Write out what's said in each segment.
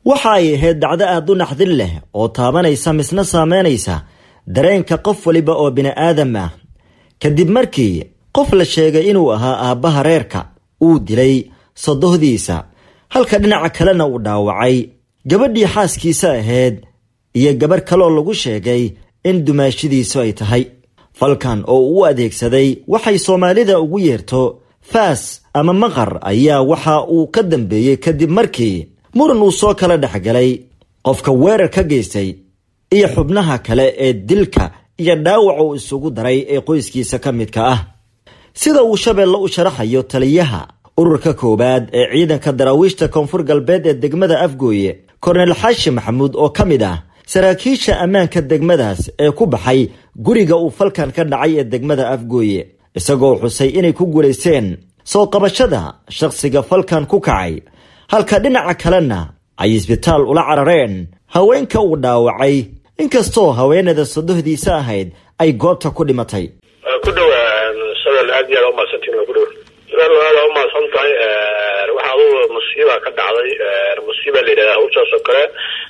waxa ay ahayd dhacdo aad u naxdin leh oo taabanaysa misna saameynaysa dareenka qof waliba oo bini'aadam ah kadib markii qof la sheegay inuu ahaa aabbaha reerka uu dilay sodohdiisa halka dhinaca kalena uu dhaawacay gabadhii xaaskiisa ahayd iyo gabarh kaloo lagu sheegay in dumaashidiisu ay tahay falkan oo uu u adeegsaday waxay soomaalida ugu yeerto faas ama maqar ayaa waxa uu ka dambeeyey kadib markii muran uu soo kala dhexgalay qofka weerar ka geystay iyo xubnaha kale ee dilka iyo dhaawac uu isugu daray ee qoyskiisa ka midka ah sida uu shabeelle u sharaxayo taliyaha ururka koowaad ee ciidanka daraawiishta koonfur galbeed ee degmada afgooye kornel xaashi maxamuud oo ka mid ah saraakiisha ammaanka degmadaas ee ku baxay guriga uu falkan ka dhacay ee degmada afgooye isagoo xusay inay ku guulaysteen soo qabashada shakhsiga falkan ku kacay halka dhinaca kalena ay isbitaal ula carareen haweenka uu dhaawacay inkastoo haweenada sodohdiisa ahayd ay goobta ku dhimatay ku dhowa shabel aad iyo aad umahadsantiin ku dhow shabel aad umahadsan tahay waxa adugu musiiba ka dhacday musiiba la yidhahda hawshaas oo kale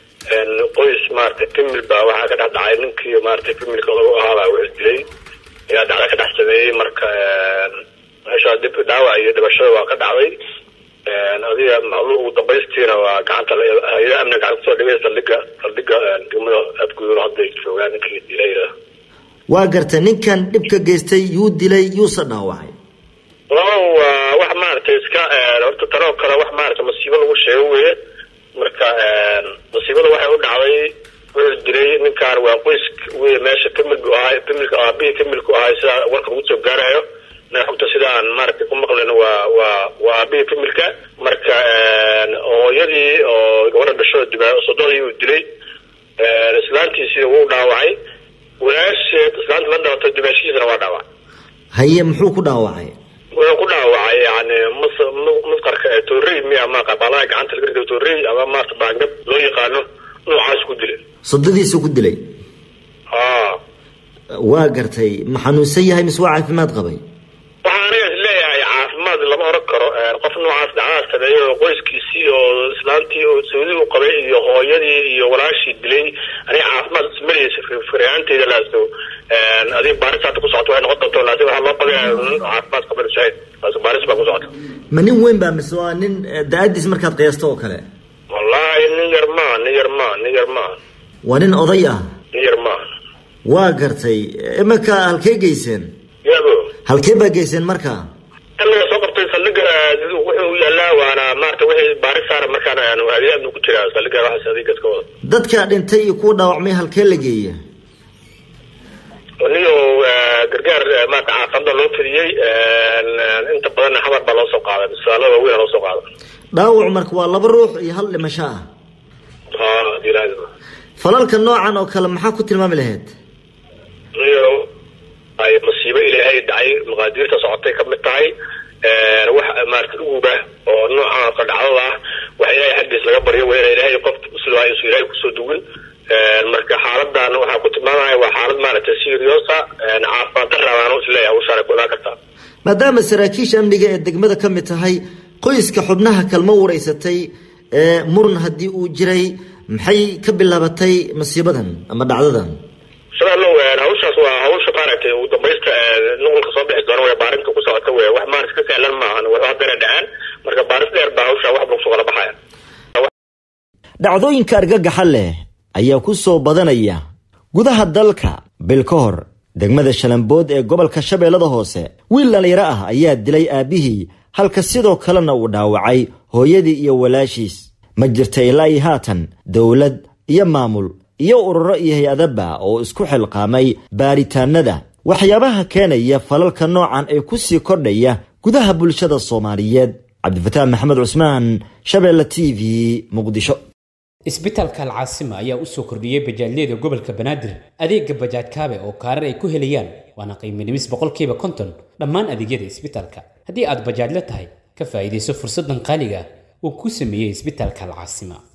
qoys maaragtay famil baa waxaa ka dhex dhacay ninkii maaragtay familka odagu ahaabaa wixis dilay ayaa dhacda ka dhex sameeyey marka meesha dib dhaawac iyo dhibashada waa ka dhacday adiga maclu ugu dambaystiina waa gacanta hay-ada amniga gacanta kusoo dhigay saldhiga saldhiga degmada afgudulo hadday joogaan ninkii dilayda waa garta ninkan dhibka geystay yuu dilay yuuse dhaawacay laba waa wax maaragtay iska horta tanoo kale wax maaragtay masiibo lagu sheego weye marka masiibada waxay u dhacday wuxuu dilay ninkaan waa qoys wey meesha famil bu ahay familka aabihii familku ahay sidaa warka lagu soo gaarayo na xogta sidaan maaragtay ku maqlen waa waa waa aabihii familka marka hooyadii oo gabadha dhasho dima sododii uu dilay islaantiisii wuu dhaawacay walaasheed islaanta la dhalatay dimaashihiisana waa dhaawacay haye muxuu ku dhaawacay wuxuu ku dhaawacay yani mus musqarka toorey miya ama qabaalaha gacanta laga rido toorey ama maarta baangab loo yaqaano noocaas ku dilay sodadiisu ku dilay ha waa gartay ma xanuunsan yahay mise waa caafimaad qabay waxaa aniga is leeyahay caafimaad lama oran karo qof noocaas dhacdaas sameeyey oo qoyskiisii oo islaantii oo sawdii u qabay iyo hooyadii iyo walaashii dilay aniga caafimaad ismaleysa firaanteyda laaso adiga baaris hadda ku socoto waxay noqon doonto laakiin waxaa loo qabaya caafimaad qaban sahayd laaso baaris baa ku socota ma nin weyn baa mise waa nin da-adiis markaad qiyaasto oo kale wallahi nin yar maa nin yar maa nin yar maa waa nin oday ah nin yar maa waa gartay iminka halkee geyseen yabo halkee baa geyseen marka anaga soo qabtay saldhiga wuxuu yaalaa waana maarata wixii baaris saara markaan adeeadnu ku jiraa saldhiga waxaas adeegas ka wada dadka dhintay iyo kuwa dhaawacmay halkee la geeya niyo gargaar maarata caafimada loo fidiyey inta badanna xamar baa loo soo qaaday misaalada waaweyn loo soo qaaday dhaawac marka waa laba ruux iyo hal dhimasho ah ha ilaah falalka noocan oo kale maxaa ku tilmaami lahayd niyo ay masiibo ilaahay dhacay maqaadiirta socotay ka mid tahay wax maarata uguba oo noocan ka dhacdada ah wax ilaahay xaggiis laga baryo waa ina ilaahay qof muslimaa isu ilaahay kusoo duwin marka xaaladan waxaa ku tilmaamaya waa xaalad maaragtay seriosa caafimaad darabaan isleeyahay hawshaan ku imaan kartaa maadaama saraakiisha amniga ee degmada ka mid tahay qoyska xubnaha kalma wareysatay muran haddii uu jiray maxay ka bilaabatay masiibadan ama dhacdadan shabeello hawshaas waa hawsha maaragtay ugu dambaysta nuqulka soo bixi doona way baarinta ku socota wey wax maarata ka sahlan maahan wax haddana dhacaan marka baaris dheer baa hawsha wax buu kusoo kala baxaya dhacdooyinka argagaxa leh ayaa ku soo badanaya gudaha dalka bil ka hor degmada shalambood ee gobolka shabeellada hoose wiil dhalinyaro ah ayaa dilay aabbihii halka sidoo kalena uu dhaawacay hooyadii iyo walaashiis ma jirta ilaa iyo haatan dowlad iyo maamul iyo ururo iyo hay-adaba oo isku xilqaamay baaritaanada waxyaabaha keenaya falalka noocan ee ku sii kordhaya gudaha bulshada soomaaliyeed cabdifataax maxamed cusmaan shabeelle t v muqdisho isbitaalka alcaasima ayaa u soo kordhiyey bajaajyada gobolka banaadir adeega bajaaj kaabe oo kaarar ay ku helayaan waana qiimo dhimis boqolkiiba konton dhammaan adeegyada isbitaalka haddii aad bajaajla tahay ka faa'iidayso fursaddan qaaliga ah uu ku sameeyey isbitaalka alcaasima